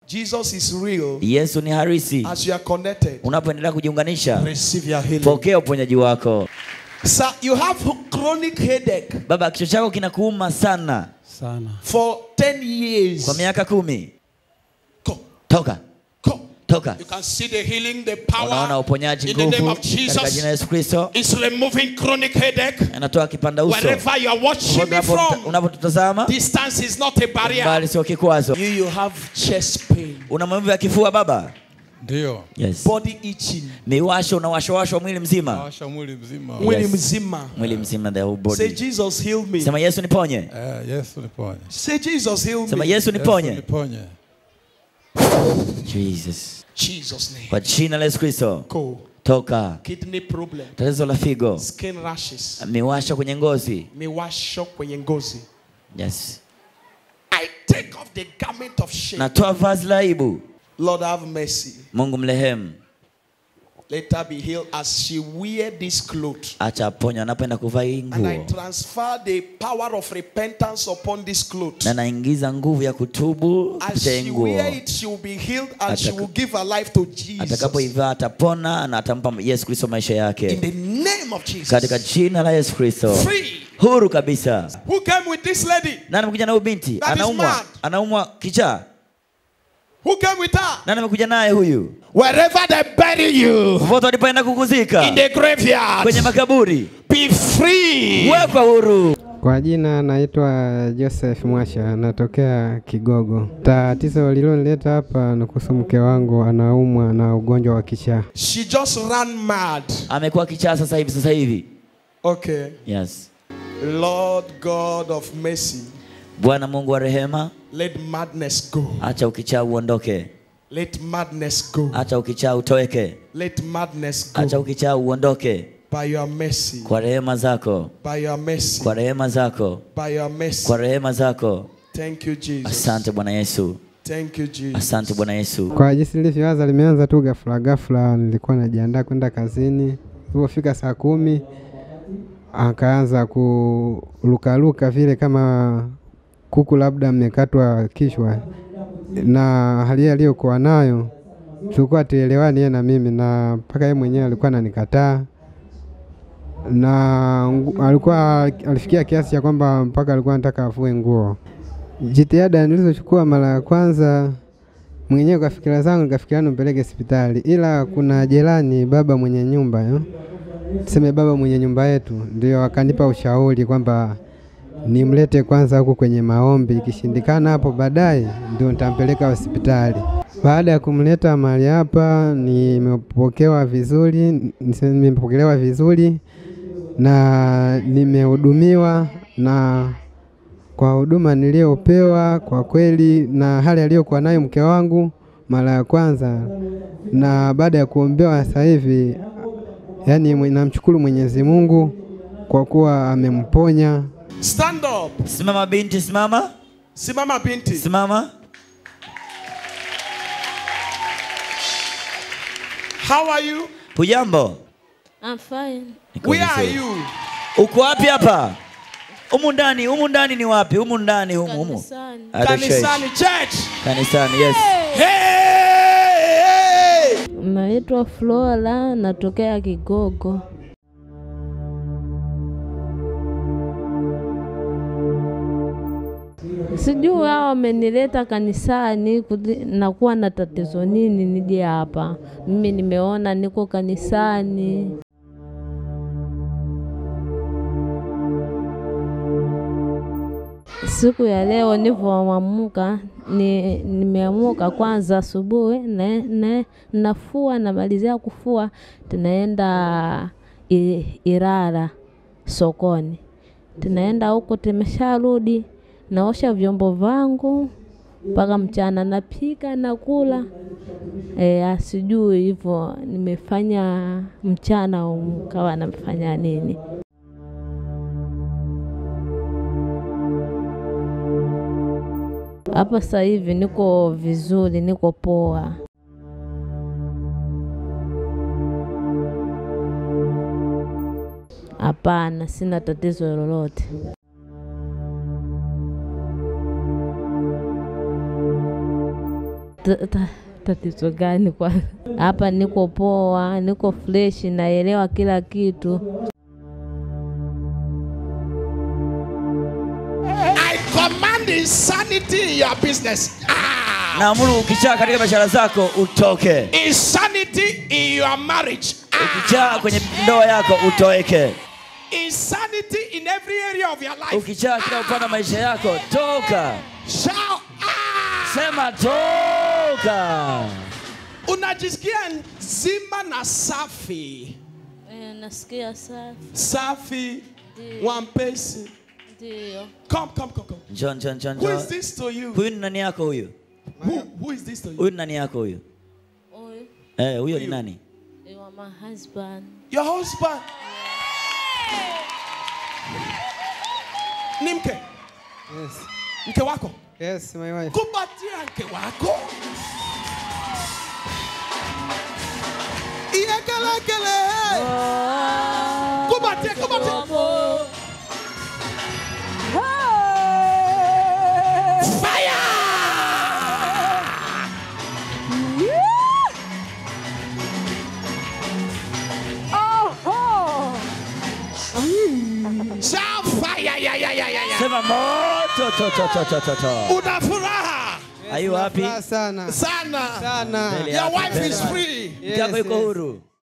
Jesus is real Yesu ni harisi. as you are connected. Unapoendelea kujiunganisha, Receive your healing. pokea uponyaji wako. Sir, you have chronic headache Baba, kichwa chako kinakuuma sana sana. for 10 years. kwa miaka kumi. Go, Toka, go. toka. You can see the healing, the Unaona power uponyaji, in the name nguvu of katika jina la Jesus. Yesu Kristo. It's removing chronic headache Anatoa kipanda uso. wherever you are watching me Unapo- from. Unapotutazama Distance is not a barrier. bali sio kikwazo. You, you have chest pain, Una maumivu ya kifua baba? Ndio. Yes. body itching, Miwasho unawashawashwa mwili mzima, Nawasha mwili mzima. mwili Yes. mzima. mwili mzima, the whole Say, body. Jesus, heal me. Sema Yesu niponye, Eh, Yesu niponye. Say, Jesus, heal sema me. Yesu Yesu niponye. niponye. Jesus, Jesus' name. kwa jina la Yesu Kristo, Go. toka Kidney problem, tatizo la figo, skin rashes, miwasho kwenye ngozi. miwasho kwenye ngozi. Yes. I take off the garment of shame. Natoa vazi la aibu. Lord have mercy. Mungu mrehemu, Let her be healed as she wear this cloth. acha aponya anapoenda kuvaa hii And I nguo, transfer the power of repentance upon this cloth. na naingiza nguvu ya kutubu As kupitia hii she nguo. wear it, she will be healed and she Ataka- will give her life to Jesus. Atakapoivaa atapona na atampa Yesu Kristo maisha In yake, the name of Jesus. katika jina la Yesu Kristo. Free. Huru kabisa. Who came with this lady? Nani amekuja na huyu binti? That is Anaumwa, mad. anaumwa kichaa. Who came with her? Nani amekuja naye huyu? Wherever they bury you Popote walipoenda kukuzika in the graveyard, kwenye makaburi, be free. wekwa huru. Kwa jina naitwa Joseph Mwasha, natokea Kigogo. Tatizo lililonileta hapa ni kuhusu mke wangu anaumwa na ugonjwa wa kichaa. She just ran mad. Amekuwa kichaa sasa hivi, sasa hivi. Okay. Yes. Lord God of mercy, Bwana Mungu wa rehema, let madness go. acha ukichaa uondoke, Let madness go. acha ukichaa utoweke, Let madness acha go. ukichaa uondoke By your mercy. kwa rehema zako, By your mercy. kwa rehema zako, By your mercy. kwa rehema zako. Thank you, Jesus. Asante Bwana Yesu, Thank you, Jesus. asante Bwana Yesu. Kwa jinsi nilivyoanza, limeanza tu ghafla ghafla. Nilikuwa najiandaa kwenda kazini, ilipofika saa kumi akaanza kurukaruka vile kama kuku labda mmekatwa kichwa, na hali aliyokuwa nayo tulikuwa tuelewani yeye na mimi, na mpaka yeye mwenyewe alikuwa ananikataa na ngu- alikuwa alifikia kiasi cha kwamba mpaka alikuwa anataka afue nguo. Jitihada nilizochukua mara ya kwanza mwenyewe kwa fikira zangu nikafikiria nimpeleke hospitali, ila kuna jirani baba mwenye nyumba yo, tuseme baba mwenye nyumba yetu, ndio akanipa ushauri kwamba nimlete kwanza huku kwenye maombi, ikishindikana hapo baadaye ndio nitampeleka hospitali. Baada ya kumleta mahali hapa, nimepokewa vizuri, niseme nimepokelewa vizuri na nimehudumiwa na kwa huduma niliyopewa kwa kweli, na hali aliyokuwa nayo mke wangu mara ya kwanza, na baada ya kuombewa sasa hivi, yani mwe- namshukuru Mwenyezi Mungu kwa kuwa amemponya. Stand up. Simama binti, simama, Simama binti. simama. How are you? Hujambo? I'm fine. Niko Where are vizuri. you? Uko wapi hapa? Humu ndani, humu ndani ni wapi? Humu ndani, humu humu. Kanisani. At the church. Kanisani church. Kanisani, yes. Hey, hey. Naitwa Flora, natokea Kigogo. Sijui hao wamenileta kanisani kuti- nakuwa na tatizo nini nije hapa. Mimi nimeona niko kanisani. Siku ya leo nilivyoamka ni, nimeamuka kwanza asubuhi na, na, nafua namalizia kufua tunaenda I- Ilala sokoni. Tunaenda huko, tumesharudi naosha vyombo vangu mpaka mchana napika nakula. E, sijui hivyo nimefanya mchana kawa nafanya nini. Hapa sasa hivi niko vizuri, niko poa. Hapana, sina tatizo lolote. ta- ta- tatizo gani kwa hapa? Niko poa, niko fresh, naelewa kila kitu. I command insanity in your business. Ah. naamuru ukichaa katika biashara zako utoke Insanity in your marriage. Ah. ukichaa kwenye ndoa yako utoeke Insanity in every area of your life. ukichaa kila upande wa maisha yako toka Shout. Ah. sema toka Unajisikia nzima na safi. nasikia safi, Safi. Wampesi. ndio. Come, come, come, come. Njoo, njoo, njoo, Who is njoo. this to you? Huyu ni nani yako huyu? Who, who is this to you? Huyu ni nani yako huyu? Huyu Eh, huyo ni nani? ni wa my husband. Your husband. Ni mke. Yes. Mke wako. Yes, my wife. Kumbatia mke wako. Iyekelekele. Kumbatia, kumbatia. Shout fire. Yeah, yeah, yeah, yeah, yeah. Sema moto to to to to to to. Una furaha Are you happy? Furaha sana sana. sana. Mbele Your yako, wife mbele is yako. free. Mke wako yuko yes. huru.